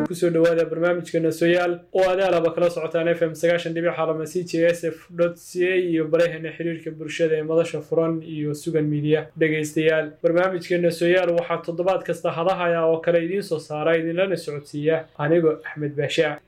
kusoo dhowaada barnaamijkeena soyaal oo adaalaba kala socotaan f m sagaashan dhibic xalama c j s f dot c a iyo baraheena xiriirka bulshada ee madasha furan iyo sugan midiya dhegaystayaal barnaamijkeena soyaal waxaa toddobaad kasta hadahaya oo kale idiin soo saara idinlana socodsiiya anigoo axmed baashe ah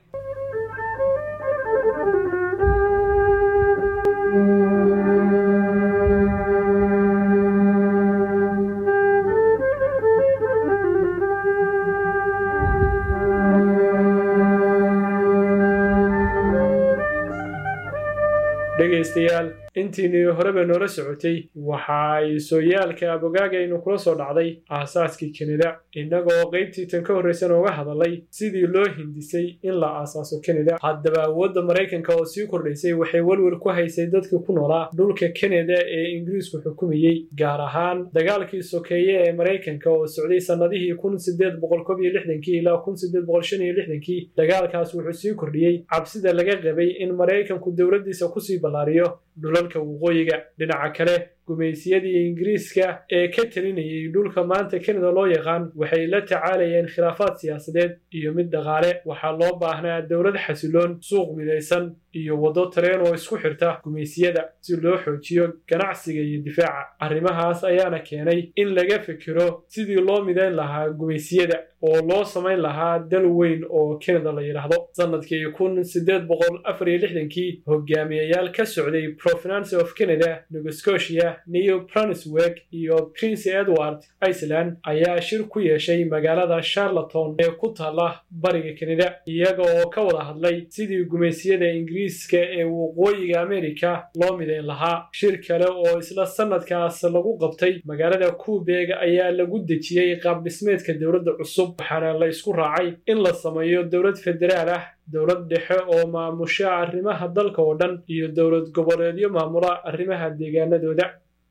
dhegaystayaal intiinii horeba noola socotay waxa ay sooyaalka abogaagaynu kula soo dhacday aasaaskii kanada innagoo qaybtii tan ka horraysan ooga hadalay sidii loo hindisay in la aasaaso kanada haddaba awoodda maraykanka oo sii kordhaysay waxay welwel ku haysay dadkii ku noolaa dhulka kanada ee ingiriisku xukumayey gaar ahaan dagaalkii sokeeye ee maraykanka oo socday sannadihii kun sideed boqol kob iyo lixdankii ilaa kun sideed boqol shan iyo lixdankii dagaalkaas wuxuu sii kordhiyey cabsida laga qabay in maraykanku dowladdiisa kusii ballaariyo dhulalka waqooyiga dhinaca kale gumaysiyadii ingiriiska ee ka talinayay dhulka maanta kanada loo yaqaan waxay la tacaalayeen khilaafaad siyaasadeed iyo mid dhaqaale waxaa loo baahnaa dowlad xasiloon suuq midaysan iyo waddo tareen oo isku xirta gumaysiyada si loo xoojiyo ganacsiga iyo difaaca arrimahaas ayaana keenay in laga fikiro sidii loo midayn lahaa gumaysiyada oo loo samayn lahaa dal weyn oo kanada la yidhaahdo sannadkii kun sideed boqol afar iyo lixdankii hogaamiyayaal ka socday profinance of canada nova scotia new brunswick iyo prince edward iceland ayaa shir ku yeeshay magaalada charloton ee ku taalla bariga kanada iyaga oo ka wada hadlay sidii gumaysiyada ingiriiska ee waqooyiga amerika loo midayn lahaa shir kale oo isla sannadkaas lagu qabtay magaalada kuubeg ayaa lagu dejiyey qaabdhismeedka dowladda cusub waxaana la isku raacay in la sameeyo dowlad federaal ah dowlad dhexe oo maamusha arrimaha dalka oo dhan iyo dowlad goboleedyo maamula arrimaha deegaanadooda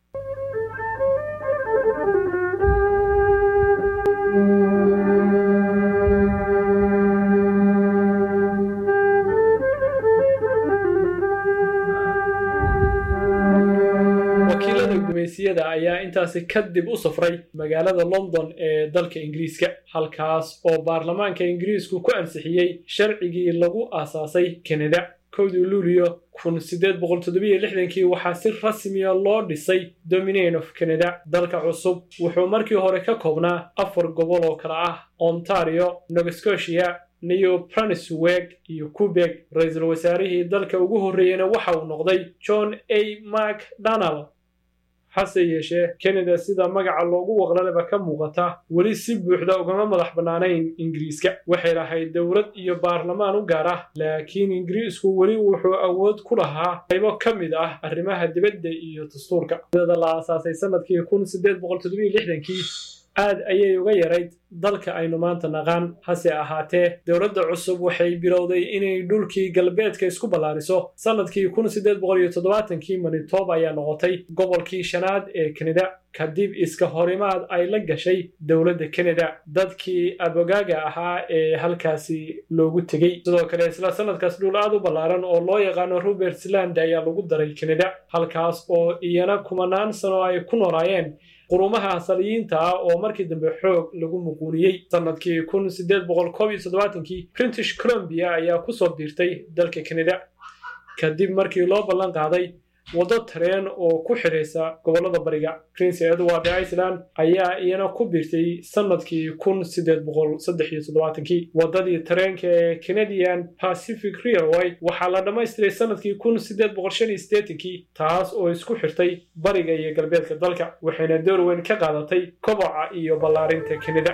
wakiilada gumaysiyada ayaa intaasi kadib u safray magaalada london ee dalka ingiriiska halkaas oo baarlamaanka ingiriisku ku ansixiyey sharcigii lagu aasaasay kanada kowdii luuliyo kun sideed boqol toddobiyo lixdankii waxaa si rasmiya loo dhisay dominion of canada dalka cusub wuxuu markii hore ka koobnaa afar gobol oo kale ah ontario nova scotia new brunswick iyo quebeg ra-iisul wasaarihii dalka ugu horreeyena waxa uu noqday john a macdonald hase yeeshee kanada sida magaca loogu waqlaleba ka muuqata weli si buuxda ugama madax bannaanayn ingiriiska waxay lahayd dowlad iyo baarlamaan u gaar ah laakiin ingiriisku weli wuxuu awood ku lahaa qaybo ka mid ah arrimaha dibadda iyo dastuurka dada la aasaasay sannadkii kun sideed boqol toddobiyo lixdankii aad ayay uga yarayd dalka aynu maanta naqaan hase ahaatee dowladda cusub waxay bilowday inay dhulkii galbeedka isku ballaariso sannadkii kun sideed boqol iyo toddobaatankii manitoba ayaa noqotay gobolkii shanaad ee kanada kadib iska horimaad ay la gashay dowladda kanada dadkii abogaaga ahaa ee halkaasi loogu tegey sidoo kale isla sannadkaas dhul aad u ballaaran oo loo yaqaano robertsland ayaa lagu daray kanada halkaas oo iyana kumanaan sano ay ku noolaayeen qurumaha asaliyiinta ah oo markii dambe xoog lagu muquuniyey sannadkii kun sideed boqol koob iyo toddobaatankii british columbia ayaa kusoo biirtay dalka kanada kadib markii loo ballan qaaday waddo tareen oo ku xidhaysa gobollada bariga prince edward iceland ayaa iyana ku biirtay sannadkii kun sideed boqol saddex iyo toddobaatankii waddadii tareenka ee canadian pacific railway waxaa la dhammaystiray sannadkii kun sideed boqol shan iyo siddeetankii taas oo isku xirtay bariga iyo galbeedka dalka waxayna door weyn ka qaadatay koboca iyo ballaarinta kanada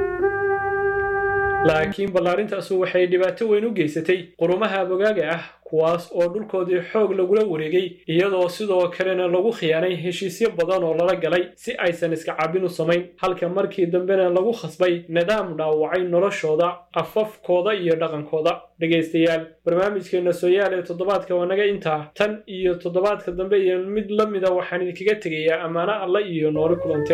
laakiin ballaarintaasu waxay dhibaato weyn u geysatay qurumaha abogaaga ah kuwaas oo dhulkoodii xoog lagula wareegay iyadoo sidoo kalena lagu khiyaanay heshiisyo badan oo lala galay si aysan iska cabin u samayn halka markii dambena lagu khasbay nidaam dhaawacay noloshooda afafkooda iyo dhaqankooda dhegaystayaal barnaamijkeena sooyaal ee toddobaadka waa naga intaa tan iyo toddobaadka dambe iyo mid la mida waxaan idinkaga tegayaa ammaano alla iyo nooli kulante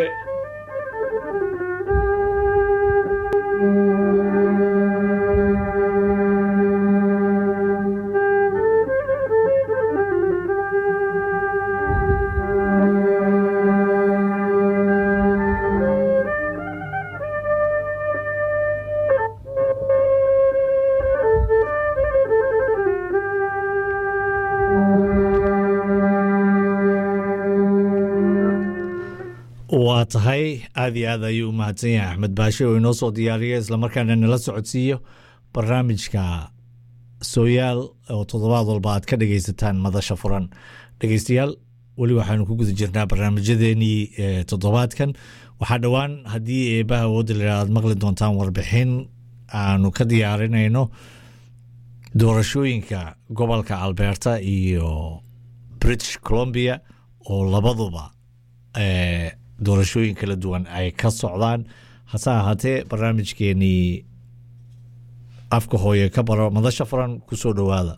waa tahay aada iyo aad ayuu u mahadsan yahay axmed baashe oo inoo soo diyaariya islamarkaana nala socodsiiyo barnaamijka sooyaal oo toddobaad walba aad ka dhegaysataan madasha furan dhegeystayaal weli waxaanu ku guda jirnaa barnaamijyadeenii toddobaadkan waxaa dhowaan haddii eebaha awoodda la aad maqli doontaan warbixin aanu ka diyaarinayno doorashooyinka gobolka alberta iyo british columbia oo labaduba doorashooyin kala duwan ay ka socdaan hase ahaatee barnaamijkeenii afka hooye ka baro madasha furan ku soo dhowaada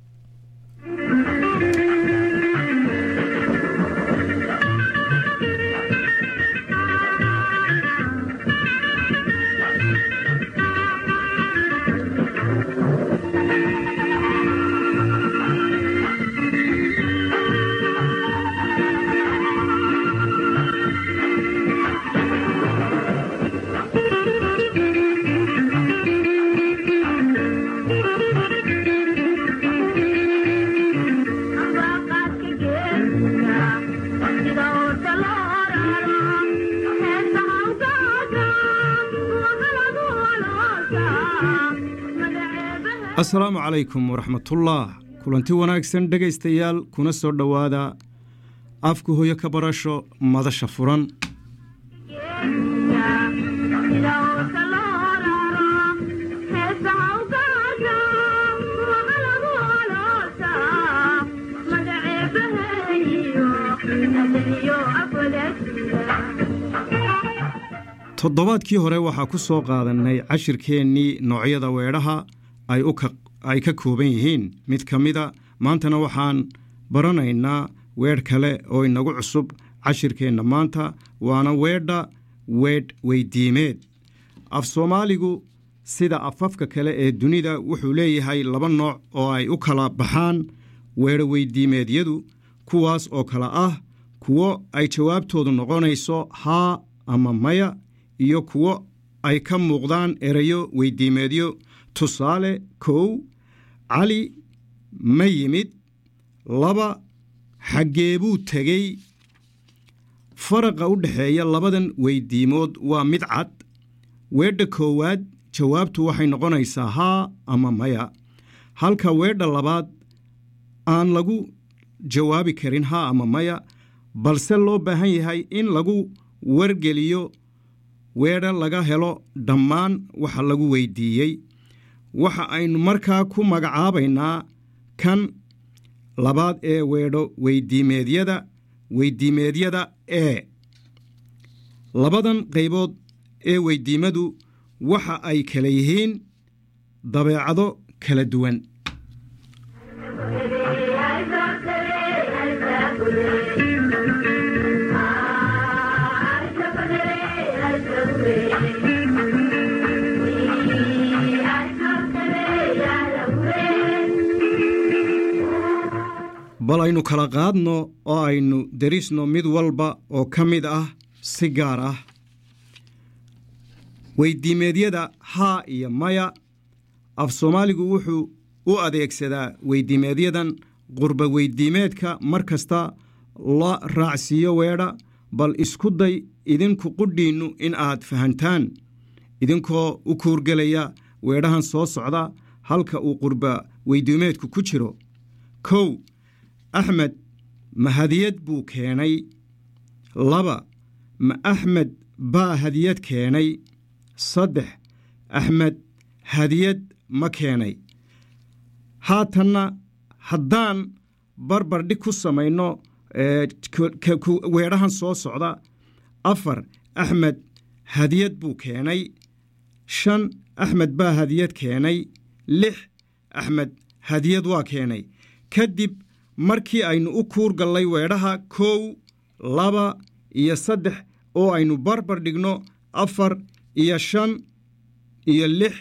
asalaamu calaykum waraxmatullaah kulanti wanaagsan dhegaystayaal kuna soo dhowaada afka hoyo ka barasho madasha furan toddobaadkii hore waxaa ku soo qaadannay cashirkeennii noocyada weedhaha ay ka kooban yihiin mid ka mida maantana waxaan baranaynaa weedh kale oo inagu cusub cashirkeenna maanta waana weedha weedh weydiimeed af soomaaligu sida afafka kale ee dunida wuxuu leeyahay laba nooc oo ay u kala baxaan weedho weydiimeedyadu kuwaas oo kale ah kuwo ay jawaabtoodu noqonayso haa ama maya iyo kuwo ay ka muuqdaan erayo weydiimeedyo tusaale kow cali ma yimid laba xaggee buu tegey faraqa u dhexeeya labadan weydiimood waa mid cad weedha koowaad jawaabtu waxay noqonaysaa haa ama maya halka weedha labaad aan lagu jawaabi karin haa ama maya balse loo baahan yahay in lagu wargeliyo weedha laga helo dhammaan waxa lagu weydiiyey waxa aynu markaa ku magacaabaynaa kan labaad ee weedho weydiimeedyada weydiimeedyada ee labadan qaybood ee weydiimadu waxa ay kala yihiin dabeecado kala duwan bal aynu kala qaadno oo aynu derisno mid walba oo ka mid ah si gaar ah weydiimeedyada haa iyo maya af soomaaligu wuxuu u adeegsadaa weydiimeedyadan qurba weydiimeedka mar kasta la raacsiiyo weedha bal isku day idinku qudhiinnu in aad fahantaan idinkoo u kuurgelaya weedhahan soo socda halka uu qurba weydiimeedku ku jiro kow axmed ma hadiyad buu keenay laba ma axmed baa hadiyad keenay saddex axmed hadiyad ma keenay haatanna haddaan barbardhig ku samayno weedhahan soo socda afar axmed hadiyad buu keenay shan axmed baa hadiyad keenay lix axmed hadiyad waa keenay kadib markii aynu u kuur gallay weedhaha kow laba iyo saddex oo aynu barbar dhigno afar iyo shan iyo lix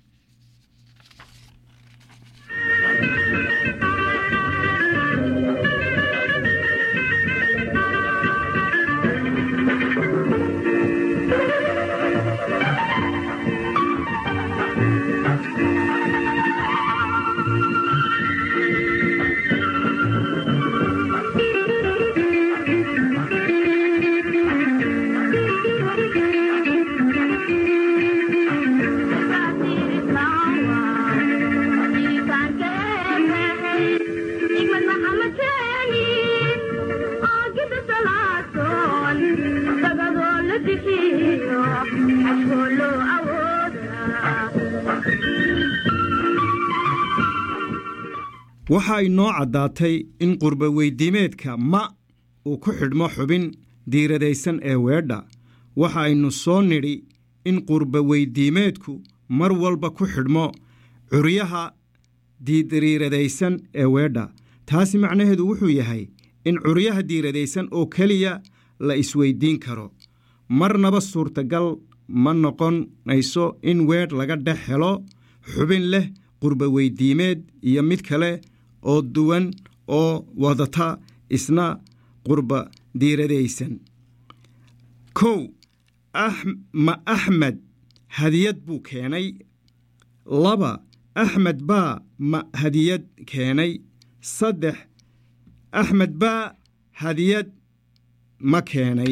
waxa ay noo caddaatay in qurba weydiimeedka ma uu ku xidhmo xubin diiradaysan ee weedha waxa aynu soo nidhi in qurba weydiimeedku mar walba ku xidhmo curyaha diiriiradaysan ee weedha taasi macnaheedu wuxuu yahay in curyaha diiradaysan oo keliya la isweydiin karo marnaba suurtagal ma noqonayso in weedh laga dhex helo xubin leh qurba weydiimeed iyo mid kale oo duwan oo wadata isna qurba diiradaysan kow ma axmed hadiyad buu keenay laba axmed baa ma hadiyad keenay saddex axmed baa hadiyad ma keenay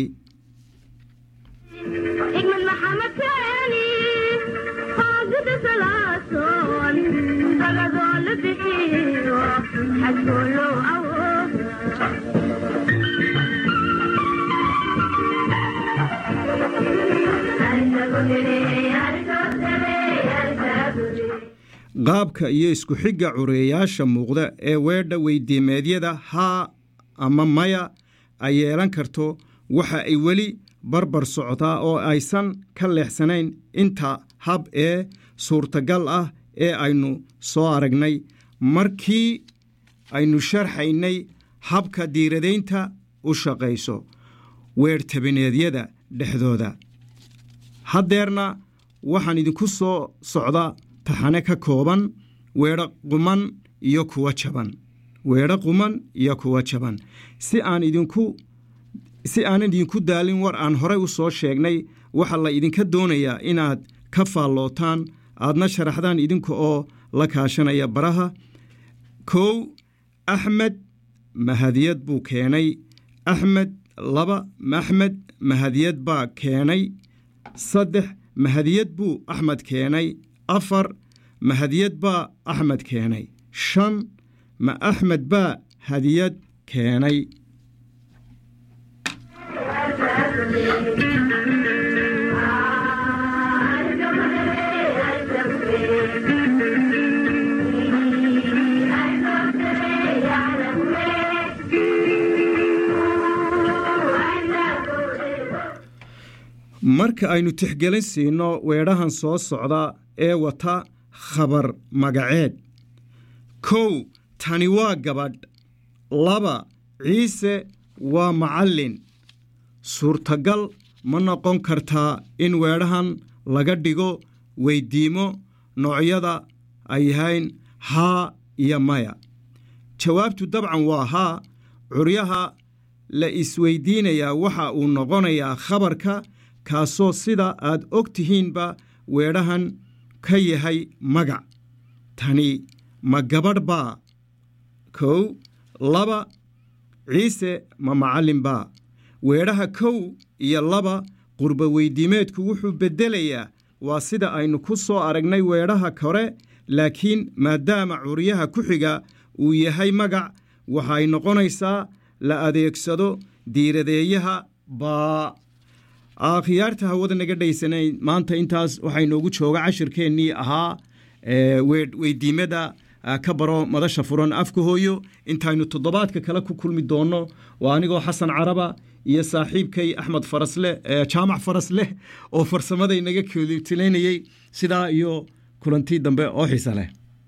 qaabka iyo isku xigga cureeyaasha muuqda ee weedha weydiimeedyada haa ama maya ay yeelan karto waxa ay weli barbar socdaa oo aysan ka leexsanayn inta hab ee suurtagal ah ee aynu soo aragnay markii aynu sharxaynay habka diiradaynta u shaqayso weerhtabineedyada dhexdooda haddeerna waxaan idinku soo socda taxane ka kooban weedho quman iyo kuwa jaban weedho quman iyo kuwa jaban si aan idinku si aanan idinku daalin war aan horey u soo sheegnay waxaa la idinka doonayaa inaad ka faallootaan aadna sharaxdaan idinka oo la kaashanaya baraha kow axmed mahadiyad buu keenay axmed laba axmed mahadiyad baa keenay saddex mahadiyad buu axmed keenay afar mahadiyad baa axmed keenay shan ma axmed baa hadiyad keenay marka aynu tixgelin siino weedhahan soo socda ee wata khabar magaceed kow tani waa gabadh laba ciise waa macallin suurtagal ma noqon kartaa in weedhahan laga dhigo weyddiimo noocyada ay yahayn haa iyo maya jawaabtu dabcan waa haa curyaha la isweydiinayaa waxa uu noqonayaa khabarka kaasoo sida aad og tihiinba weedhahan ka yahay magac tani ma gabadh baa kow laba ciise ma macallin baa weedhaha kow iyo laba qurba weydiimeedku wuxuu beddelayaa waa sida aynu ku soo aragnay weedhaha kore laakiin maadaama curyaha ku xiga uu yahay magac waxay noqonaysaa la adeegsado diiradeeyaha baa akhyaarta hawada naga dhaysanayn maanta intaas waxaa inoogu jooga cashirkeennii ahaa weydiimada ka baro madasha furan afka hooyo intaynu toddobaadka kale ku kulmi doonno waa anigoo xasan caraba iyo saaxiibkay axmed farasleh jaamac farasleh oo farsamada inaga tilaynayey sidaa iyo kulantii dambe oo xiisa leh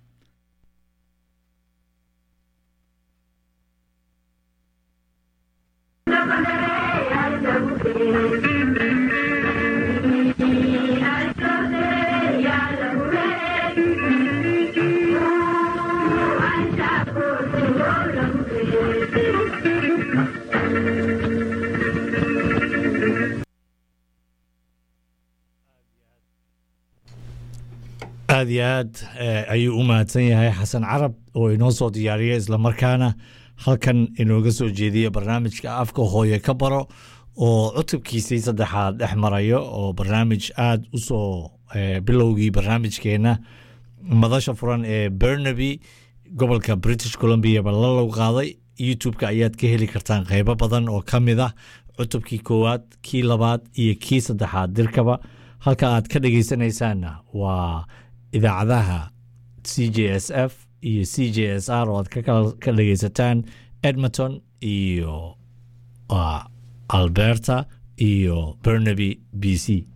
aada iyo aad ayuu u mahadsan yahay xasan carab oo inoo soo diyaariya islamarkaana halkan inooga soo jeediya barnaamijka afka hooye ka baro oo cutubkiisii saddexaad dhex marayo oo barnaamij aada u soo bilowgii barnaamijkeenna madasha furan ee bernaby gobolka british columbia ba la low qaaday youtube-ka ayaad ka heli kartaan qeybo badan oo ka mid ah cutubkii koowaad kii labaad iyo kii saddexaad dirkaba halka aad ka dhegeysanaysaanna waa idaacadaha c j s f iyo c j s r oo aad ka dhegeysataan edmonton iyo alberta iyo bernaby b c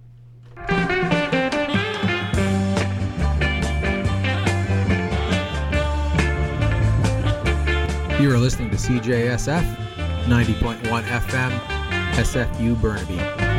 You are listening to CJSF 90.1 FM, SFU Burnaby.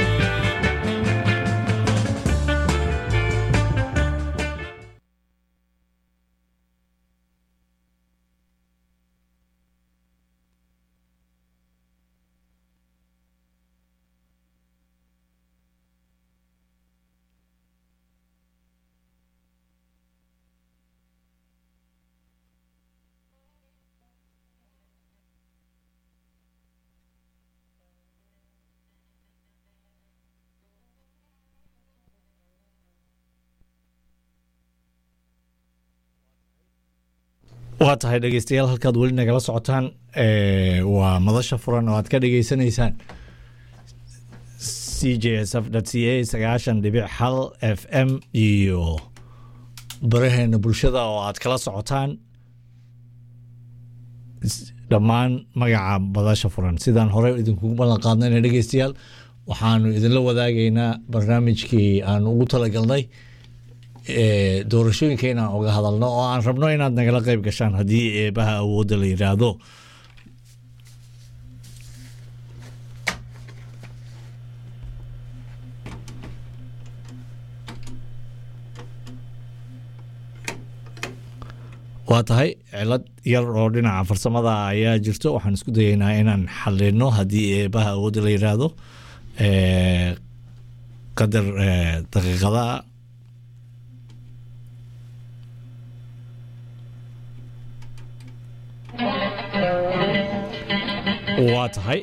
waa tahay dhegeystayaal halkaad weli nagala socotaan waa madasha furan oo aad ka dhegeysanaysaan c j s f c a sagaashan dhibic hal f m iyo baraheena bulshada oo aad kala socotaan dhammaan magaca madasha furan sidaan hore idinkugu ballan qaadnayna dhegeystayaal waxaanu idinla wadaagaynaa barnaamijkii aan ugu talagalnay doorashooyinka inaan oga hadalno oo aan rabno inaad nagala qeyb gashaan haddii eebaha awoodda la yidhaahdo waa tahay cilad yar oo dhinaca farsamada ayaa jirto waxaan isku dayeynaa inaan xalino haddii eebaha awoodda la yidhaahdo qadar daqiiqada waa tahay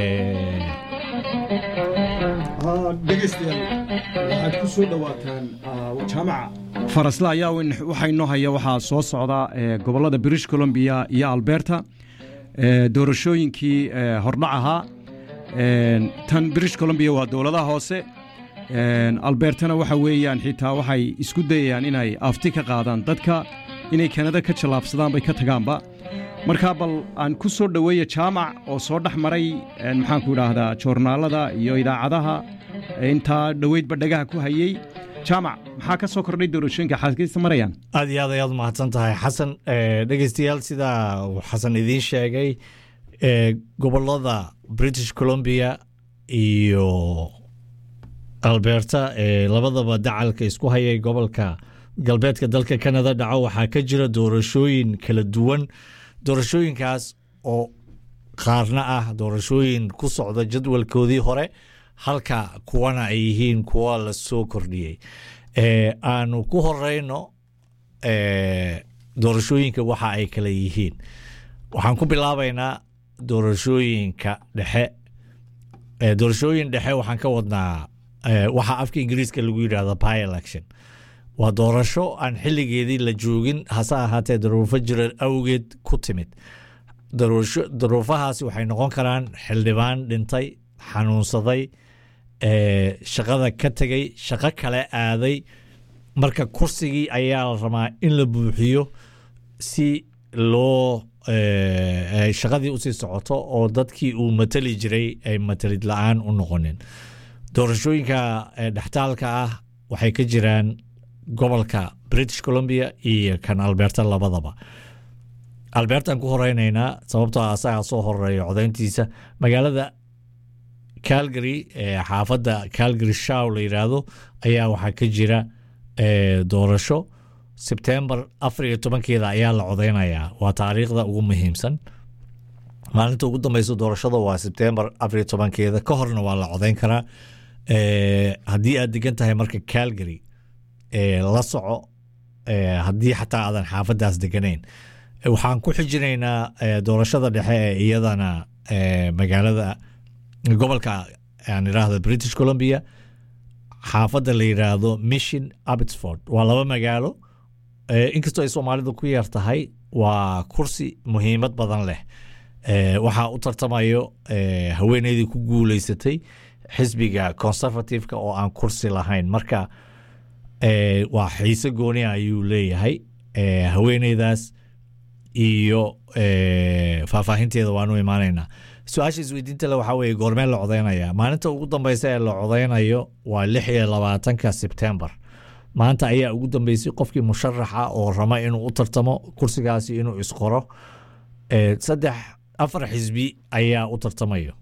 dhegeystayaal waxaad ku soo dhowaataan jaamaca farasle ayaa waxaa inoo haya waxaa soo socda gobollada british columbia iyo alberta doorashooyinkii hordhac ahaa tan british columbia waa dowladaha hoose albertana waxa weeyaan xitaa waxay isku dayayaan inay afti ka qaadaan dadka inay kanada ka jallaabsadaan bay ka tagaanba markaa bal aan ku soo dhoweeya jaamac oo soo dhex maray maxaanku idhaahdaa joornaalada iyo idaacadaha intaa dhoweydba dhagaha ku hayey jaamac maxaa ka soo kordhay doorashooyinka xaskiisa marayaan aad iyo aad ayaad mahadsan tahay xasan dhegeystayaal sidaa uu xasan idiin sheegay gobolada british columbia iyo alberta ee labadaba dacalka isku hayay gobolka galbeedka dalka canada dhaco waxaa ka jira doorashooyin kala duwan doorashooyinkaas oo qaarna ah doorashooyin ku socda jadwalkoodii hore halka kuwana ay yihiin kuwa la soo kordhiyey aanu ku horeyno doorashooyinka waxa ay kala yihiin waxaan ku bilaabaynaa doorashooyinka dhexe doorashooyin dhexe waxaan ka wadnaa waxa afka ingiriiska lagu yidhahda by election waa doorasho aan xilligeedii la joogin hase ahaatee daruufo jira awgeed ku timid daruufahaasi waxay noqon karaan xildhibaan dhintay xanuunsaday shaqada ka tegay shaqo kale aaday marka kursigii ayaa la rabaa in la buuxiyo si loo ay shaqadii usii socoto oo dadkii uu matali jiray ay matalid la-aan u noqonin doorashooyinka dhextaalka ah waxay ka jiraan gobolka british columbia iyo kan alberta labadaba albertaan ku horeyneynaa sababtoo asagaa soo horeeya codeyntiisa magaalada calgary xaafadda calgary show la yidhaahdo ayaa waxaa ka jira doorasho sebtembar afar iyo tobankeeda ayaa la codeynayaa waa taariikhda ugu muhiimsan maalinta ugu dambeysa doorashada waa sebtembar afar iyo tobankeeda ka horna waa la codeyn karaa haddii aad degan tahay marka calgary la soco haddii xataa aadan xaafadaas deganayn waxaan ku xijinaynaa doorashada dhexe ee iyadana magaalada gobolka aan idhaahdo british columbia xaafadda la yidhaahdo mission abbotsford waa laba magaalo inkastoo ay soomaalidu ku yar tahay waa kursi muhiimad badan leh waxaa u tartamayo haweeneydii ku guuleysatay xisbiga conservativeka oo aan kursi lahayn marka waa xiise gooni ayuu leeyahay haweeneydaas iyo faahfaahinteeda waanu imaanaynaa su-aasha isweydiinta le waxaa weye goormee la codeynaya maalinta ugu dambeysa ee la codeynayo waa lix iyo labaatanka sebtembar maanta ayaa ugu dambeysay qofkii musharaxa oo rama inuu u tartamo kursigaasi inuu isqoro saddex afar xisbi ayaa u tartamayo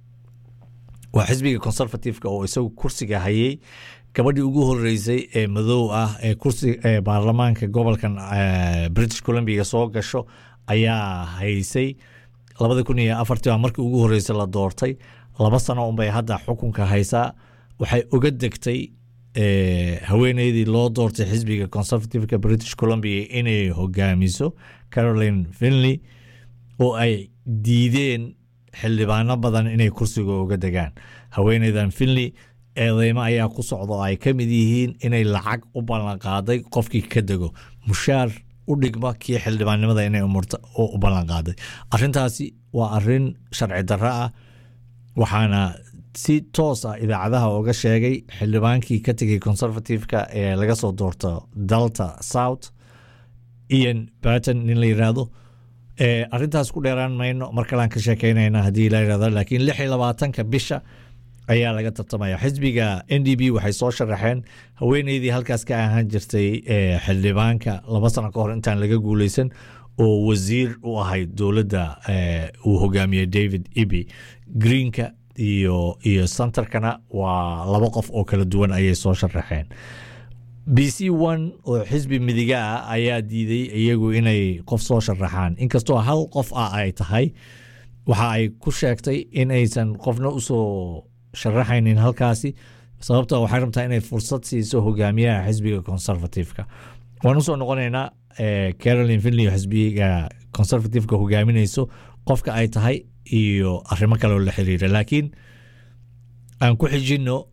waa xisbiga conservativeka oo isagu kursiga hayay gabadhii ugu horeysay ee madow ah ee kursi baarlamaanka gobolkan british columbia soo gasho ayaa haysay labada kun iyo afartii baa markii ugu horeysay la doortay laba sano unbay hadda xukunka haysaa waxay oga degtay haweeneydii loo doortay xisbiga conservativeka british columbia inay hogaamiso caroline finley oo ay diideen xildhibaano badan inay kursiga uga degaan haweeneydan finley eedeymo ayaa ku socda oo ay ka mid yihiin inay lacag u ballanqaaday qofkii ka dego mushaar u dhigma kii xildhibaannimada inay u ballanqaaday arintaasi waa arin sharci darro ah waxaana si toos ah idaacadaha oga sheegay xildhibaankii ka tegay conservativeka ee laga soo doorto delta south ian barton nin la yiraahdo arintaas ku dheeraan mayno mar kalean ka sheekeynayna haddii la yirahdo laakiin lix iyo labaatanka bisha ayaa laga tartamaya xisbiga n d b waxay soo sharaxeen haweeneydii halkaas ka ahaan jirtay xildhibaanka laba sano ka hor intaan laga guuleysan oo wasiir u ahayd dowladda uu hogaamiyey david eby greenka iyo iyo centerkana waa laba qof oo kala duwan ayay soo sharaxeen b c one oo xisbi midiga ah ayaa diiday iyagu inay qof soo sharaxaan inkastoo hal qof ah ay tahay waxa ay ku sheegtay in aysan qofna usoo sharaxaynin halkaasi sababta waxay rabtaa inay fursad siiso hogaamiyaha xisbiga conservativeka waan usoo noqonaynaa caroline finley xisbiga conservativeka hogaaminayso qofka ay tahay iyo arrimo kale oo la xiriira laakiin aan ku xijino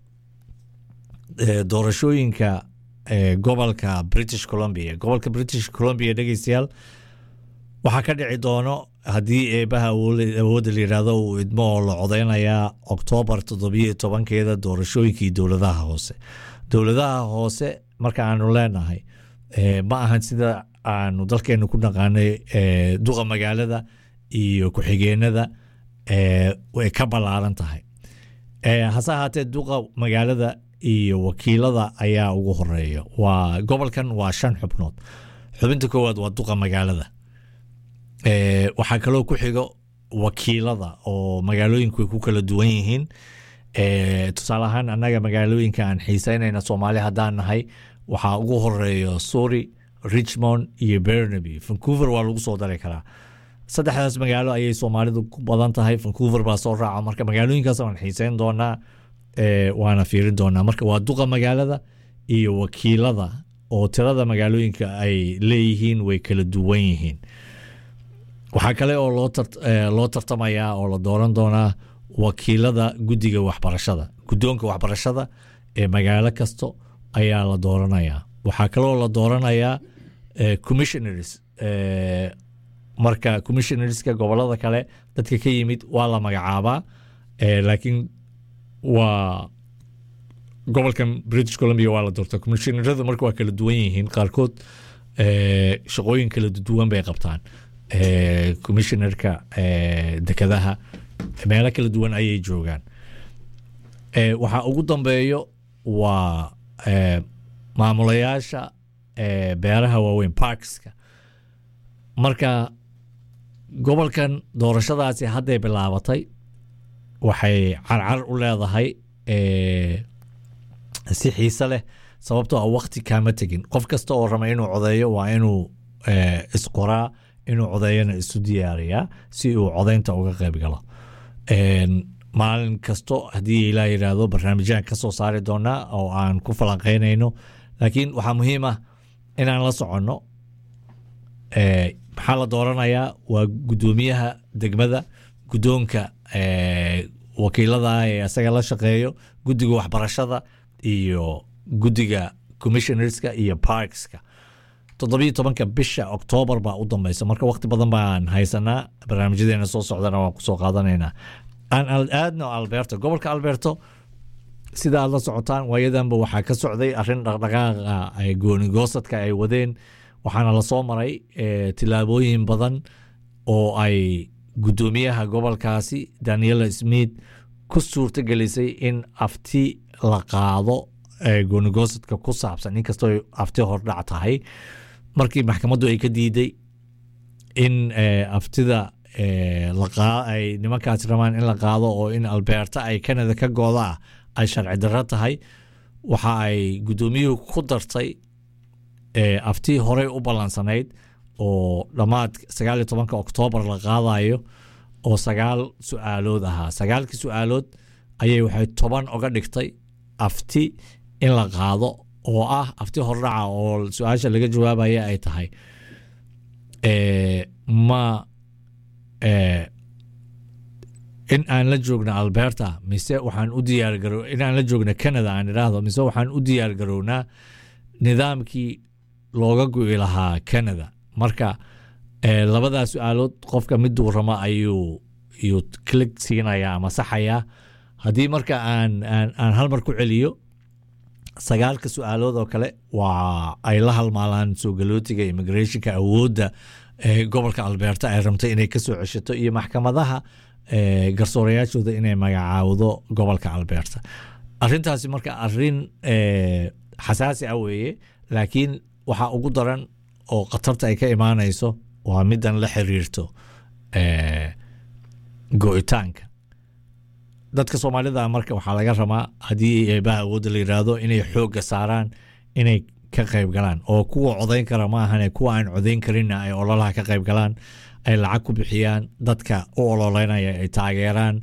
doorashooyinka gobolka british columbia gobolka british columbia dhegeystayaal waxaa ka dhici doono haddii eebaha awoodda la yidhaahdo uu idmo oo la codeynayaa oktoobar toddobiyo tobankeeda doorashooyinkii dowladaha hoose dowladaha hoose marka aanu leenahay ma ahan sida aanu dalkeenu ku naqaanay duqa magaalada iyo ku-xigeenada way ka ballaaran tahay hase ahaatee duqa magaalada iyo wakiilada ayaa ugu horeeya waa gobolkan waa shan xubnood xubinta koowaad waa duqa magaalada waxaa kaloo ku xigo wakiilada oo magaalooyinku ay ku kala duwan yihiin tusaale ahaan annaga magaalooyinka aan xiiseynayna soomaali haddaan nahay waxaa ugu horeeya suri richmond iyo bernaby vancouver waa lagu soo dari karaa saddexdaas magaalo ayay soomaalidu ku badan tahay vancouver baa soo raaca marka magaalooyinkaas waan xiiseyn doonaa waana fiirin doonaa marka waa duqa magaalada iyo wakiilada oo tirada magaalooyinka ay leeyihiin way kala duwan yihiin waxaa kale oo loo tartamayaa oo la dooran doonaa wakiilada guddiga waxbarashada guddoonka waxbarashada ee magaalo kasto ayaa la dooranayaa waxaa kaloo la dooranayaa commissioners marka commissionerska gobolada kale dadka ka yimid waa la magacaabaa laakiin waa gobolkan british columbia waa la doortaa commissionerada marka waa kala duwan yihiin qaarkood Eh, shaqooyin kala duwan bay qabtaan Eh, commissionerka eh, dekadaha meelo kala duwan ayay joogaan Eh, waxaa ugu dambeeyo waa eh, maamulayaasha eh, beeraha waaweyn parkska marka gobolkan doorashadaasi hadday bilaabatay waxay carcar u leedahay eh, si xiise leh sababtoo ah waqti kaama tegin qof kasta oo raba inuu codeeyo waa inuu eh, isqoraa inuu codeeyana isu diyaariyaa si uu codeynta uga qayb galo En, maalin kasto haddii ilaa yidhaahdo barnaamijyaan ka soo saari doonaa oo aan ku falanqeynayno laakiin waxaa muhiim ah inaan la soconno Eh, maxaa la dooranayaa waa guddoomiyaha degmada guddoonka eh, wakiilada ee isaga la shaqeeyo guddiga waxbarashada iyo guddiga commissionerska iyo parkska toddobiyo tobanka bisha oktoobar baa u dambeysa marka waqti badan baan haysanaa barnaamijyadeena soo socdana waan kusoo qaadanaynaa aan al- aadno alberto gobolka alberto sida aad la socotaan waayadanba waxaa ka socday arrin dhaqdhaqaaqa ay goonigoosadka ay wadeen waxaana lasoo maray eh, tillaabooyin badan oo ay guddoomiyaha gobolkaasi daniela smith ku suurto gelisay in afti la qaado eh, goonigoosadka ku saabsan inkastoo ay afti hordhac tahay markii maxkamaddu ay ka diiday in eh, aftida eh, la qaa- ay nimankaasi rabaan in la qaado oo in alberta ay canada ka gooda ah ay sharci darro tahay waxa ay guddoomiyuhu ku dartay eh, aftii horey u ballansanayd oo dhammaad sagaal iyo tobanka oktoobar la qaadayo oo sagaal su-aalood ahaa sagaalkii su-aalood ayay waxay toban oga dhigtay afti in la qaado oo ah afti hordhaca oo su-aasha laga jawaabaya ay tahay eh, ma eh, in aan la joogno alberta mise waxaan u diyaargaro in aan la joogno canada aan idhaahdo mise waxaan u diyaargarownaa nidaamkii looga go'i lahaa canada marka eh, labadaa su-aalood qofka miduu rama ayuu ayuu click siinaya ama saxayaa haddii marka aan aan, aan hal mar ku celiyo sagaalka su-aalood oo kale waa ay la halmaalaan soo galootiga immigrationka awoodda eh, gobolka alberta ay rabtay inay kasoo ceshato iyo maxkamadaha eh, garsoorayaashooda inay magacaawdo gobolka alberta arintaasi marka arin eh, xasaasi ah weeye laakiin waxaa ugu daran oo khatarta ay ka imaanayso waa midan la xiriirto eh, go'itaanka dadka soomaalida marka waxaa laga rabaa haddii eebaha awoodda la yidhaahdo inay xoogga saaraan inay ka qayb galaan oo kuwa codayn kara ma ahane kuwa aan codayn karinna ay ololaha ka qayb galaan ay lacag ku bixiyaan dadka u ololeynaya ay taageeraan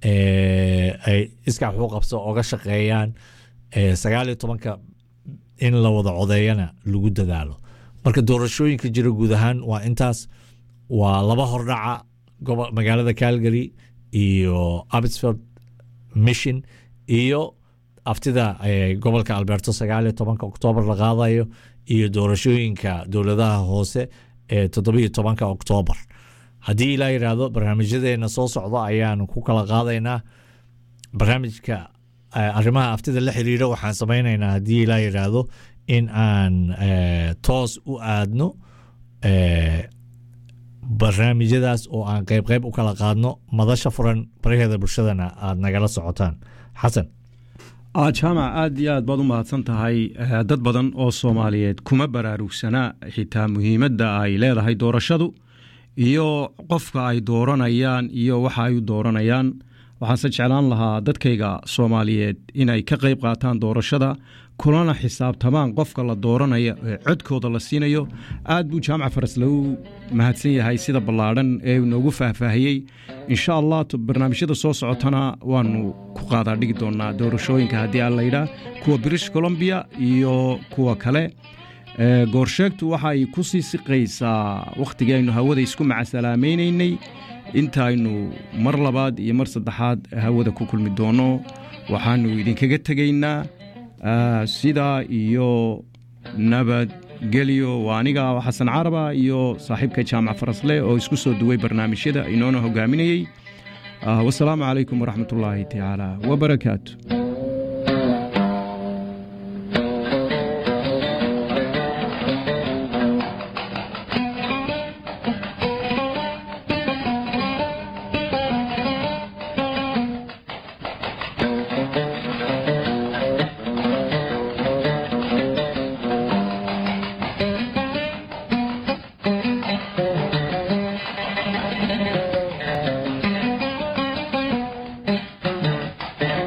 eh, ay iska waxu qabso oga shaqeeyaan eh, sagaal iyo tobanka in la wada codeeyana lagu dadaalo marka doorashooyinka jira guud ahaan waa intaas waa laba hordhaca gobo- magaalada calgary iyo absford mission iyo aftida eh, gobolka alberto sagaal iyo tobanka oktoobar la qaadayo iyo doorashooyinka dowladaha hoose ee toddobiyo tobanka oktoobar haddii ilaa yidhaahdo barnaamijyadeena soo socda ayaanu ku kala qaadaynaa barnaamijka eh, arrimaha aftida la xiriira waxaan samaynaynaa haddii ilaa yidhaahdo in aan eh, toos u aadno eh, barnaamijyadaas oo aan qayb qayb u kala qaadno madasha furan baraheeda bulshadana aad nagala socotaan xasan Ah, jaamac aad iyo aad baad u mahadsan tahay Eh, dad badan oo soomaaliyeed kuma baraarugsana xitaa muhiimadda ay leedahay doorashadu iyo qofka ay dooranayaan iyo waxa ay u dooranayaan waxaanse jeclaan lahaa dadkayga soomaaliyeed inay ka qayb qaataan doorashada kulana xisaabtamaan qofka la dooranaya ee codkooda la siinayo aad buu jaamac faraslow mahadsan yahay sida ballaadhan ee uu noogu faahfaahiyey insha allah t- barnaamijyada soo socotana waanu ku qaadaa dhigi doonaa doorashooyinka haddii aan layidhaa kuwa british columbia iyo kuwa kale Ee, goorsheegtu waxay ku sii siqaysaa wakhtigii aynu hawada isku macasalaamaynaynay intaaynu mar labaad iyo mar saddexaad hawada ku kulmi doono waxaanu idinkaga tegaynaa ah, sidaa iyo nabadgelyo waa aniga xasan caraba iyo saaxiibka jaamac farasle oo isku soo duway barnaamijyada inoona hogaaminayey Ah, wasalaamu calaykum waraxmatullaahi tacaala wabarakaatu